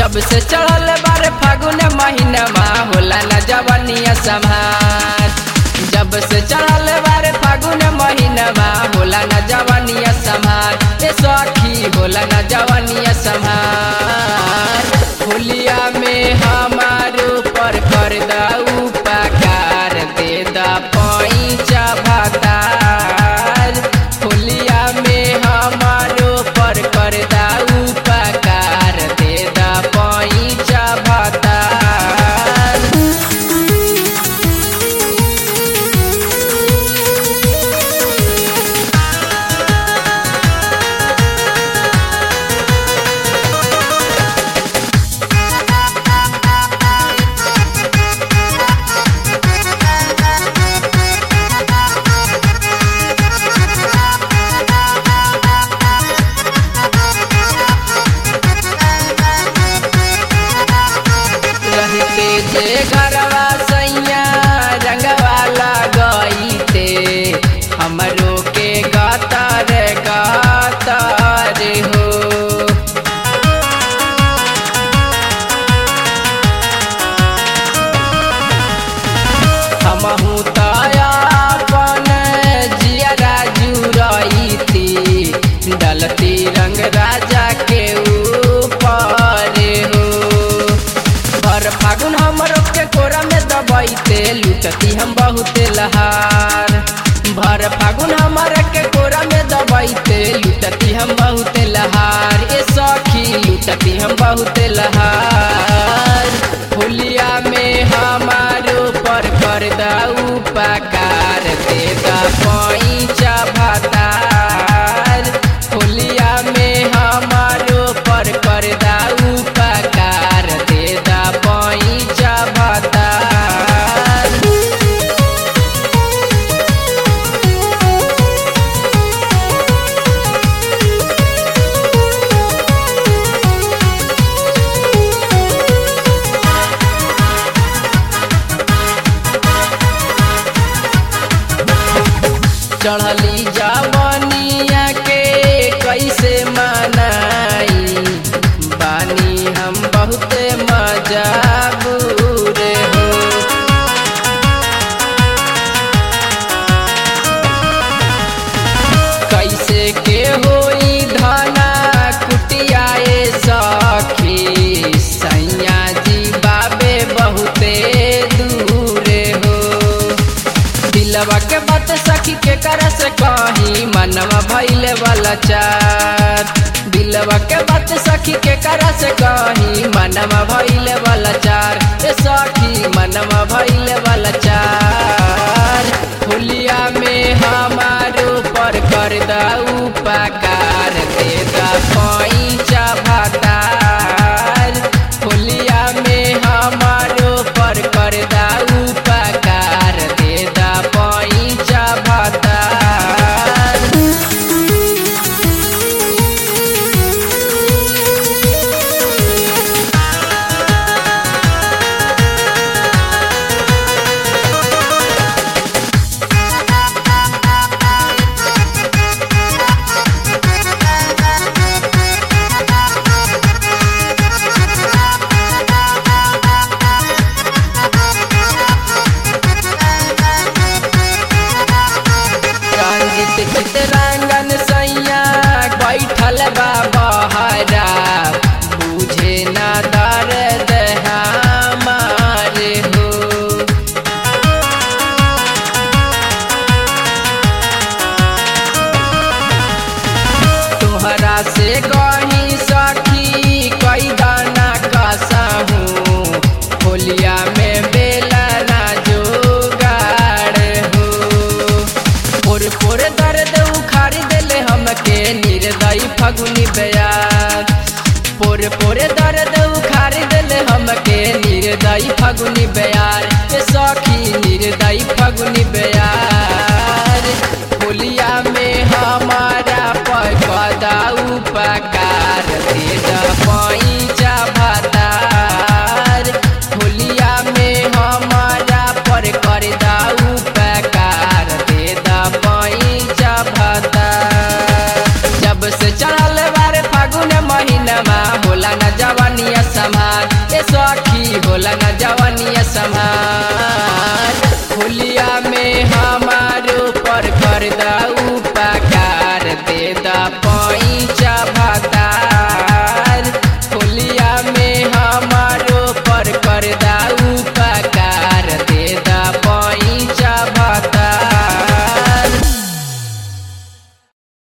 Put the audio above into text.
जब से चढ़ल बारे फागुन महीनमा होला न जवनिया संभार जब से चढ़ल बारे फागुन महीनमा होला न जवनिया संभार ए सखी होला न जवनिया संभार होलिया में हमार ऊपर कर दऊ पकार दे द पैचा भातार होलिया में हमार ऊपर कर दऊ पकार दे द पैचा भातार रहते जे घरवा सैया रंगवा लगईते हमरो के गातार गातार हो हमहू तयापन जियरा जुरईती डलती रंग राजा के ऊपर हो भर फागुन हमरो के कोरा में दबाइते लुटती हम बहुते लहार भर फागुन हमारे के कोरा में दबाइते लुटती हम बहुते लहार ए सखी लुटती हम बहुते लहार होलिया में हमार ऊपर कर दऊ पकार दे द पैचा भातार होलिया में हमार ऊपर कर दऊ पकार दे द पैचा भातार चढ़ली जवनिया के कैसे मनाई बानी हम बहुते मजाबूर हो कैसे के होई धना कुटियाए सखी सैया जी बाबे बहुते दूर हो दिलवा के बात सखी के कर से कही मनवा भैले वाला चार दिलवा के बात सखी के कर से कही मनवा भैले वाला चार ए सखी मनवा भैले वाला चार होलिया में हमार ऊपर कर दऊ पकार दे द पैचा भातार होलिया में हमार ऊपर कर दऊ पकार दे द पैचा भातार रंजित चित रंगन सैया बैठल बा बहरा बुझे न दर्द हमारे हो तोहरा से कही सखी कई दाना कसहू होलिया में बेला ना जोगाड़ हो पोर पोर दर्द उखाड़ देले हमके निर्दयी फगुनी बयार पोर पोर दर्द उखाड़ देले हमके निर्दयी फगुनी बयार ए सखी निर्दयी फगुनी बयार